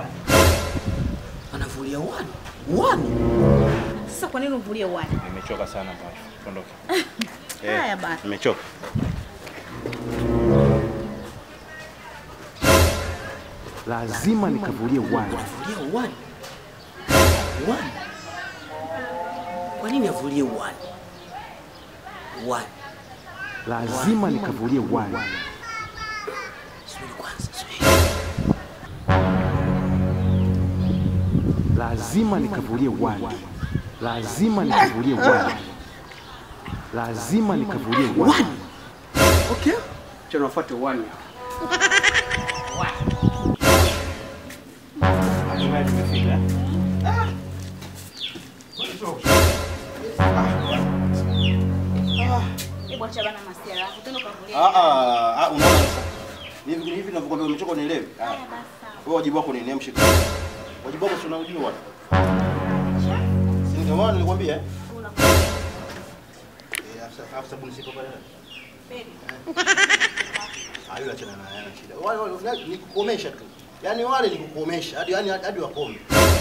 wani. Anavulia wani. Wani. Sasa kwa nini uvulie uwani? Nimechoka sana bwana. Tuondoke. Haya bana. Nimechoka. Lazima nikavulie wani. Avulie wani. Wani. Kwa nini avulie wani? Wani. Lazima nikavulie wani. Subiri kwanza, subiri. Lazima nikavulie wani. Lazima nikavulie wani. Lazima nikavulie wani. Okay. Cha nafuate wani. Hatimaye tumefika. Hebu acha bana masiara. Utaenda ukavulie. Ah ah, ah unaona sasa. Hivi hivi ninavyokuambia umechoka unielewi? Ah. Haya basi sawa. Wewe wajibu wako ni niamshe. Wajibu wako si unaujua. Si ndio maana nilikwambia eh? Eh, afisa afisa sabuni sipo pale. Ah, yule achana naye ana shida. Wale wale ni kukomesha tu. Yaani wale ni kukomesha hadi yani hadi wakome.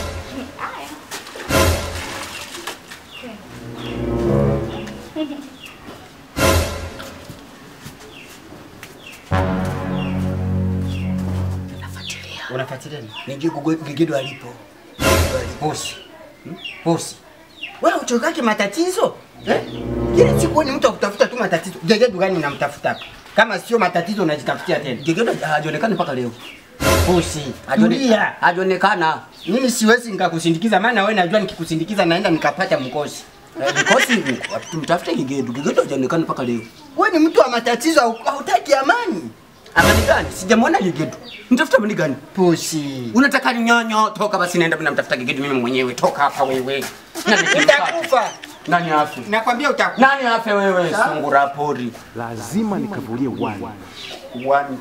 Unafuatilia nini? Nijue Gugu- Gigido alipo. Gigido alipo. Bosi. Hmm? Bosi. Wewe uchokake matatizo? Eh? Kila siku ni mtu akutafuta tu matatizo. Gegedu gani unamtafuta hapa? Kama sio matatizo unajitafutia tena. Gigido hajaonekana mpaka leo. Bosi. Hajaone- Tulia. Hajaonekana. Mimi siwezi nikakusindikiza maana wewe najua nikikusindikiza naenda nikapata mkosi. Eh, Mkosi hivi. Tumtafute Gigido. Gigido hajaonekana mpaka leo. Wewe ni mtu wa matatizo hau- hautaki amani. Amani gani? Sijamwona Gigido. Mtafuta amani gani? Bosi. Unataka nyonyo? Toka basi naenda mimi namtafuta Gigido mimi mwenyewe. Toka hapa wewe. Nani kimkata? Utakufa. Nani afe? Nakwambia utakufa. Nani afe wewe? Sungura pori. Lazima nikavulie wani. Wani.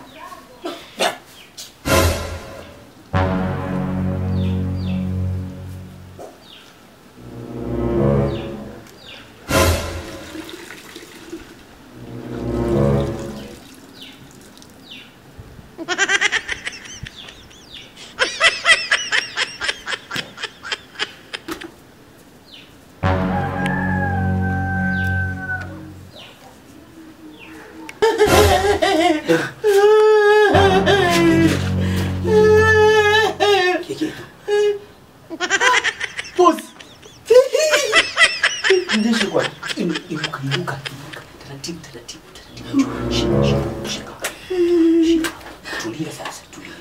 Gigido. Bosi. Ndishi kwa. Inuka, inuka, inuka. Taratibu, taratibu, taratibu. Shika, shika, shika. Shika. Tulia sasa, tulia.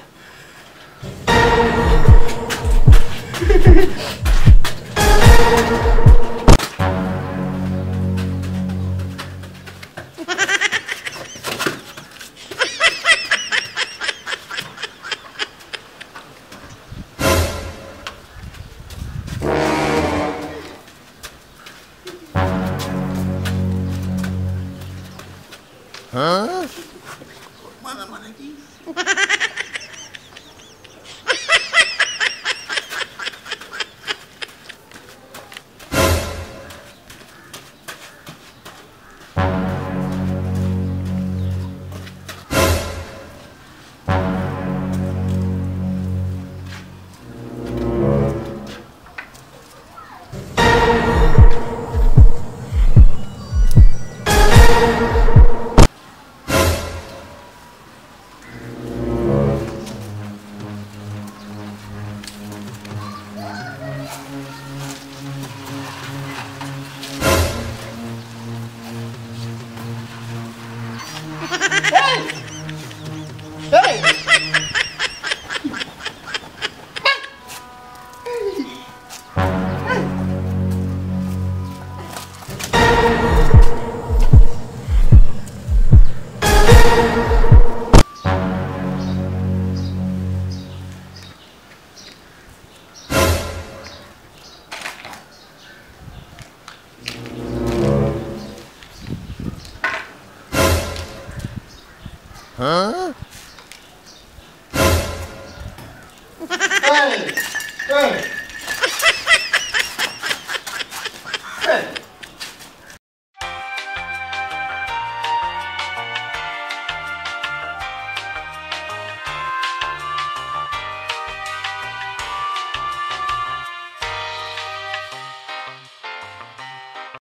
Hey! Hey! Hey!